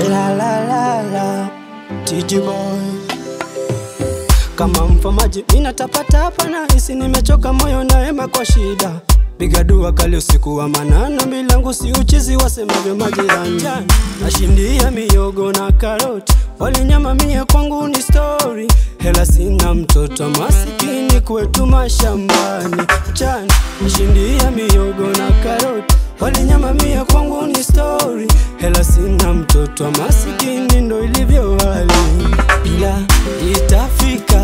La la la la TG boy kama mfamaji mina tapatapa na hisi nimechoka moyo naema kwa shida piga dua kali usiku wa manana milangu si uchizi wasemavyo majirani nashindia miogo na karoti walinyama mie kwangu ni story hela sina mtoto masikini kwetu mashambani mchana nashindia miogo na karoti walinyama mie kwangu ni story hela sina mtoto masikini ndo ilivyo hali ila itafika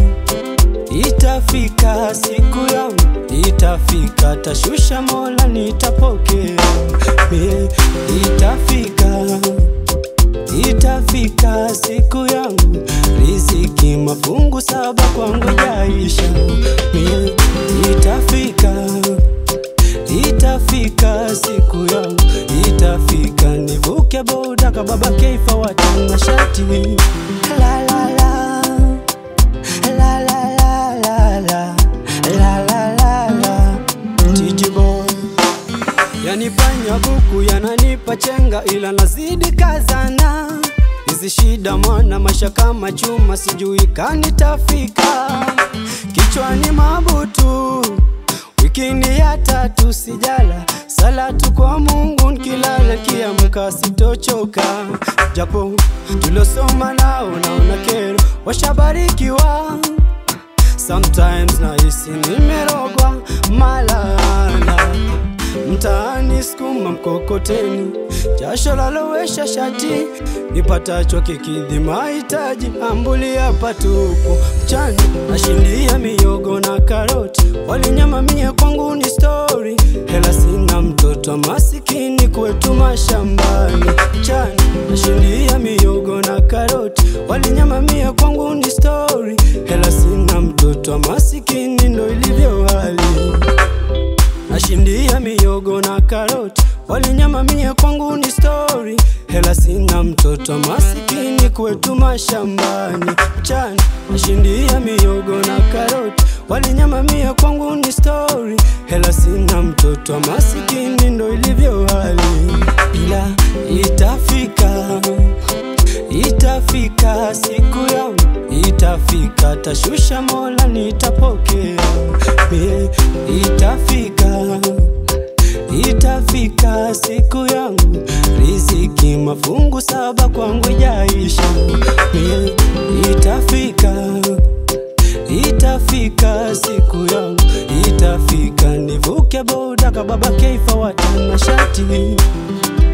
itafika siku yangu itafika tashusha mola nitapokea Mie, itafika itafika siku yangu riziki mafungu saba kwangu jaisha Mie, itafika itafika siku yangu itafika nivuke boda kababa keifa watanga shati la la la la la la la la la la la la TG boy yanipanya buku yananipa chenga ila nazidi kazana hizi shida mwana maisha kama chuma sijui kanitafika kichwani mabutu wikini ya tatu sijala salatu kwa Mungu nkilala kiamka sitochoka japo tulosoma nao naona kero washabarikiwa Sometimes nahisi nimerogwa malana mtaani skuma mkokoteni jasho lalowesha shati nipatacho kikidhi mahitaji ambulia patupu mchana nashindia miogo na karoti walinyama mie kwangu ni story hela sina mtoto masikini kwetu mashambani mchana nashindia miogo na karoti walinyama mie kwangu ni story hela sina mtoto masikini ndo ilivyo hali nashindia miogo na karoti walinyama mie kwangu ni story hela sina mtoto masikini kwetu mashambani mchana nashindia miogo na karoti walinyama mie kwangu ni story hela sina mtoto masikini ndo ilivyo hali ila itafika itafika siku yangu itafika tashusha mola nitapokea Mie, itafika itafika siku yangu riziki mafungu saba kwangu jaisha Mie, itafika itafika siku yangu itafika nivuke boda kababa keifa watana shati